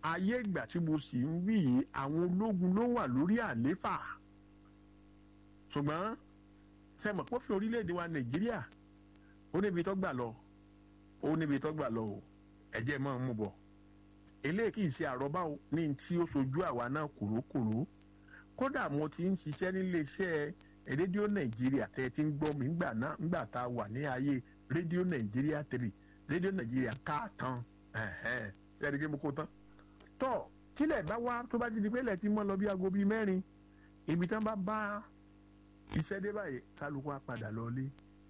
ayé ìgbà tí mo sì ń wí yìí àwọn ológun ló wà lórí àléfà ṣùgbọ́n sẹ́mọ̀ pófin orílẹ̀-èdè wa nàìjíríà ó níbi tó gbà lọ ó níbi tó gbà lọ o ẹ̀jẹ̀ máa ń mú bọ̀ eléyìí kì í ṣe àrọ́bá o ní tí ó sojú àwa náà kòrókòró kódà mo ti ń ṣiṣẹ́ nílé iṣẹ́ rédíò nàìjíríà tẹ́ ẹ ti ń gbọ́ mi ńgbà náà ńgbà tá a wà ní ayé rédíò nàìjíríà three rédíò nàìjíríà káàtàn ẹ̀ẹ́dẹ́gbẹ́ kí mo kó tán tọ́ tílẹ̀ bá wá tó bá ti di pé ilẹ̀ ti mọ́ lọ bí aago bíi mẹ́rin ibi tán bá bá iṣẹ́ dé báyìí kálukú á padà lọlé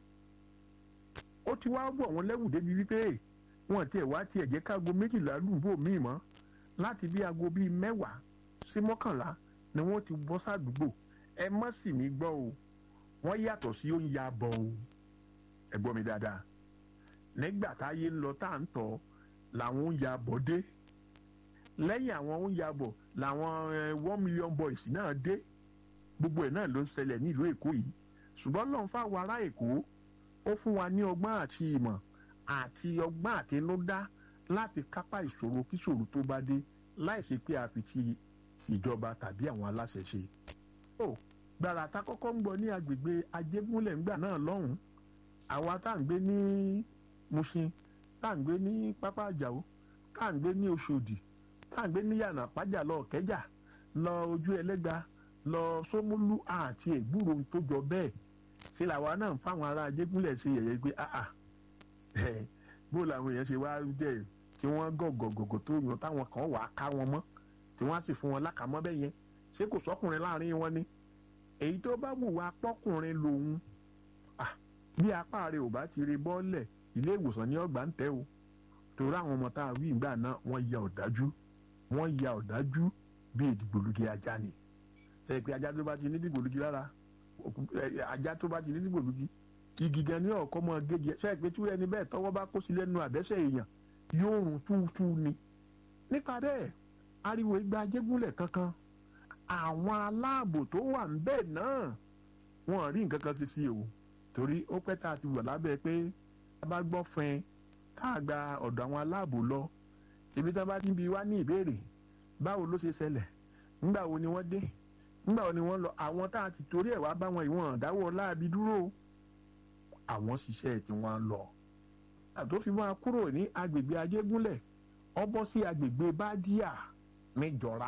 ó ti wá bọ̀ wọ́n lẹ́wù débi wípé wọ́n tiẹ̀ wá tiẹ̀ jẹ́ káago méjìlá lùbò míì mọ́ láti bí aago bíi mẹ́wàá sí mọ́kànlá ni wọ́n ti bọ́ sádùúgbò ẹ má sì mí gbọ́ o wọ́n yàtọ̀ sí oúnjẹ abọ́ o ẹ gbọ́ mi dáadáa nígbà táyé ń lọ tá à ń tọ́ làwọn oúnjẹ abọ́ dé lẹ́yìn àwọn oúnjẹ abọ̀ làwọn one million boys náà dé gbogbo ẹ̀ náà ló ń ṣẹlẹ̀ nílùú èkó yìí ṣùgbọ́n lọ́n fáwọn ará èkó ó fún wa ní ọgbọ́n àti ìmọ̀ àti ọgbọ́n àtinúdá láti kápá ìṣòro kíṣòro tó bá dé láìsí pé a fi ti ìjọba tàbí àwọn aláṣẹ ṣe. ó gbàrà tá kọ́kọ́ ń gbọ́ ní agbègbè ajégúnlẹ̀ ńgbà náà lọ́hùn-ún àwa tá à ń gbé ní Mushin tá à ń gbé ní pápá àjàó tá à ń gbé ní Òṣòdì tá à ń gbé ní yànà pàjà lọ kẹjà lọ ojú ẹlẹgba lọ sómúlú àti ègbúrò tó jọ bẹ́ẹ̀ ṣe làwa náà ń fáwọn ará ajégúnlẹ̀ ṣe yẹ̀yẹ́ pé àà bó làwọn èèyàn ṣe wá jẹ́ tí wọ́n gọ̀gọ̀gọ̀gọ̀ tó yàn táwọn kan wà á ká wọn mọ́ tí wọ́n á sì fún wọn lákàmọ́ bẹ́ẹ̀ yẹn ṣé kò sọ́kùnrin láàrin wọn ni èyí tó bá wù wá pọ́kùnrin lòun bí apá rẹ̀ ò bá ti rí bọ́ọ̀lẹ̀ ilé ìwòsàn ní ọgbà ń tẹ́ o torí àwọn ọmọ tá a wí ìgbà náà wọ́n ya ọ̀dájú wọ́n ya ọ̀dájú bí ìdìgbòlugi ajá ni ṣe pé ajá tó bá ti ní dìgbòlugi lára ajá tó bá ti ní dìgbòlugi igi gan ní ọ̀kọ́ mọ́ gégi ṣe pé tí ẹni bẹ́ẹ̀ tọ́wọ́ bá kó sí lẹ́nu àbẹ́sẹ̀ èèyàn yóò rùn túútú ni. nípa bẹ́ẹ̀ ariwo igba ajégúnlẹ̀ kankan àwọn aláàbò tó wà ń bẹ́ẹ̀ náà wọ́n rí nǹkan kan sí sí o torí ó pẹ́ tá a ti wọ̀ lábẹ́ pé a bá gbọ́ fẹ́ tá a gba ọ̀dọ̀ àwọn aláàbò lọ ibi tí wọ́n bá ti ń bi wá ní ìbéèrè báwo ló ṣe ṣẹlẹ̀ ńgbà wo ni wọ́n dé ńgbà wo ni wọ́n lọ àwọn tá a ti torí ẹ̀ wá bá wọn ìwọ̀n dáwọ́ láabi dúró àwọn ṣiṣẹ́ tí wọ́n lọ. àtó fi máa kúrò ní agbègbè ajégúnlẹ̀ ó bọ́ sí agbègbè bádíà níjọra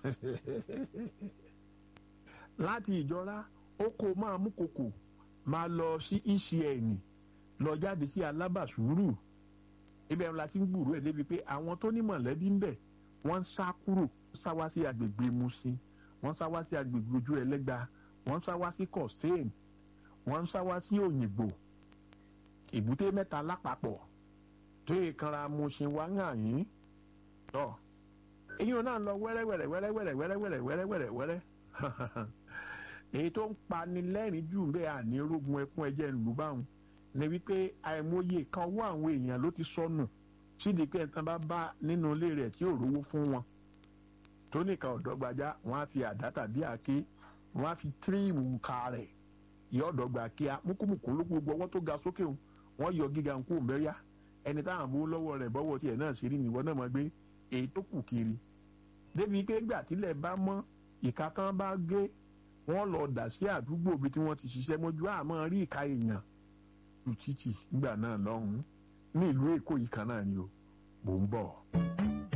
láti ìjọra ó kó máa mú kòkò máa lọ sí ecn lọ jáde sí alábàṣúrù ibẹ̀ la ti ń gbùrú ẹ̀ débi pé àwọn tó ní mọ̀lẹ́bí ń bẹ̀ wọ́n ń sá kúrò sá wá sí agbègbè Mushin wọ́n sá wá sí agbègbè ojú ẹlẹ́gba wọ́n sá wá sí Costain wọ́n sá wá sí Òyìnbó ìbúté mẹ́ta lápapọ̀ tó yẹ kanra Mushin wá hàn yín tọ́ èyí náà lọ wẹ́rẹ́wẹ́rẹ́ wẹ́rẹ́wẹ́rẹ́ wẹ́rẹ́wẹ́rẹ́ wẹ́rẹ́wẹ́rẹ́ wẹ́rẹ́ èyí tó ń pani lẹ́rìn jù bẹ́ẹ̀ àní rógun ẹkún ẹjẹ́ ńlú báwọn ni wípé àìmọye kan wọ àwọn èèyàn ló ti sọnù sídìí pé ẹ̀tàn bá bá nínú ilé rẹ̀ tí ò rówó fún wọn tó nìkan ọ̀dọ́gbajà wọ́n á fi àdá tàbí àáké wọ́n á fi tíríìmù ka rẹ̀ yọ ọ̀dọ́gba kíá múkúmùkú ló gbogbo ọwọ́ tó ga sókè o wọ́n yọ gíga nkú mẹ́ríà ẹni táwọn bó lọ́wọ́ rẹ̀ bọ́wọ́ tiẹ̀ náà ṣe rí nìwọ náà mọ̀ gbé èyí tó kù kiri débi pé gbà tílẹ̀ bá mọ́ ìka tán bá gé wọ́n lọ dà sí àdúgbò bí tí wọ́n ti ṣiṣẹ́ mọ́jú àmọ́ rí ìka èèyàn lu títì nígbà náà lọ́hùn-ún ní ìlú èkó yìí kan náà ni o mò ń bọ̀.